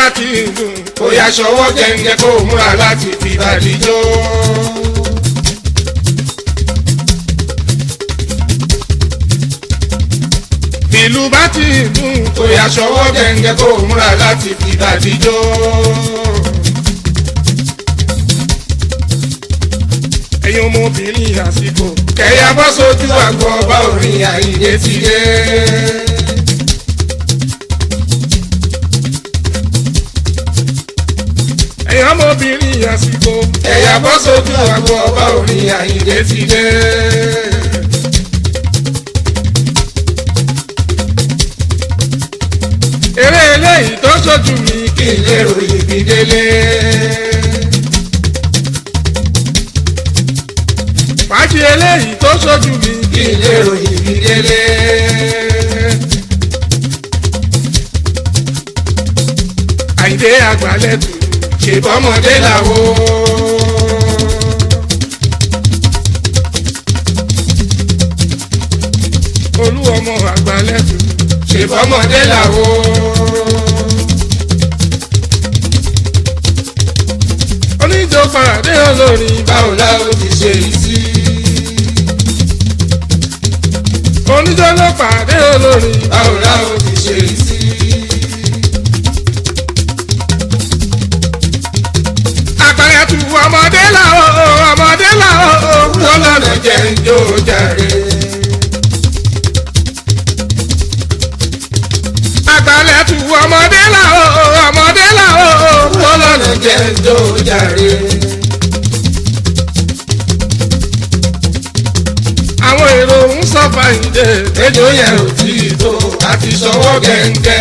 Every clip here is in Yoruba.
bá ti dùn kó yá ṣọwọ́ gẹ́gẹ́ kó múra láti fi bàdíjọ́. ìlú bá ti dùn kó yá ṣọwọ́ gẹ́gẹ́ kó múra láti fi bàdíjọ́. ẹ̀yin ọmọbìnrin àsìkò kẹ̀yà bọ́ sójú àgọ́ ọba orin àyíké ti dé. ẹ̀yin ọmọbìnrin àsìkò kẹ̀yà bọ́ sójú àgọ́ ọba orin àyíké ti dé. eré eléyìí tó ṣojú mi kí n lè ròyìn bí délé. fàájì eléyìí tó ṣojú mi kí n lè ròyìn bí délé. àyíndé àgbálẹ̀tù ṣèbọ́mọdé làwọ̀. olú ọmọ àgbálẹ̀tù ṣèbọ́mọdé làwọ̀. oníjó paradé olórin báwo la ó ti ṣe yìí sí. oníjó ló pàdé olórin báwo la ó ti ṣe yìí sí. àgbálẹ̀tù ọmọdé làwọn ọmọdé làwọn wọ́n lọ́nà jẹ́ ń jó jàre. àgbálẹ̀tù ọmọdé làwọn ọmọdé làwọn wọ́n lọ́nà jẹ́ ń jó jàre. àwọn èrò ń sọ fàyìndé ejò yẹn ò tí ì tó àti sọwọ́ gẹ́gẹ́.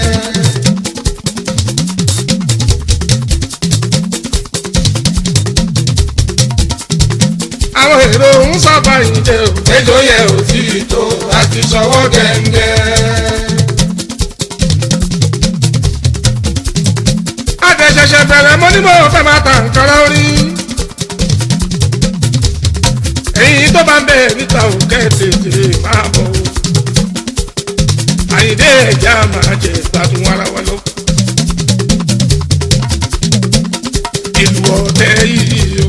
àwọn èrò ń sọ fàyìndé ejò yẹn ò tí ì tó àti sọwọ́ gẹ́gẹ́. àtẹ̀ṣẹ̀ṣẹ̀ bẹ̀rẹ̀ mọ́ ní mo fẹ́ máa ta nǹkan lórí. èyí tó bá ń bẹ̀ níta ò kẹ́ tètè máa bọ̀ o. àyìndé ẹ̀já máa jẹ gbádùn ara wa lọ. ìlú ọ̀tẹ̀ yìí o.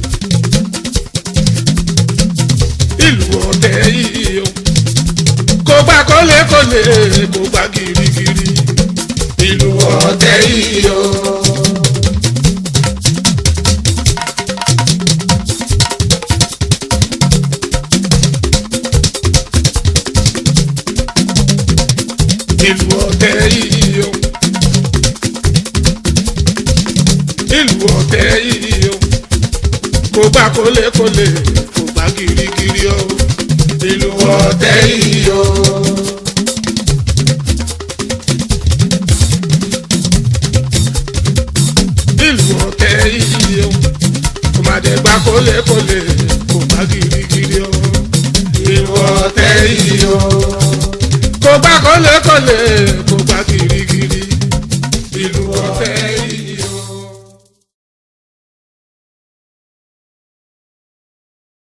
ìlú ọ̀tẹ̀ yìí o. kò gbà kólé-kólé kò gbà gírígírí. ìlú ọ̀tẹ̀ yìí o. ìlú ọ̀tẹ̀ yìí o. ìlú ọ̀tẹ̀ yìí o. kò gbà kólé-kólé kò gbà gírígírí o. ìlú ọ̀tẹ̀ ọ̀tẹ̀ yìí o. ìlú ọ̀tẹ̀ yìí o. kò má dẹ̀ gbà kólé-kólé kò gbà gírígírí o. ìlú ọ̀tẹ̀ ọ̀tẹ̀ yìí o. kò gbà kólé-kólé kò gbà gírígírí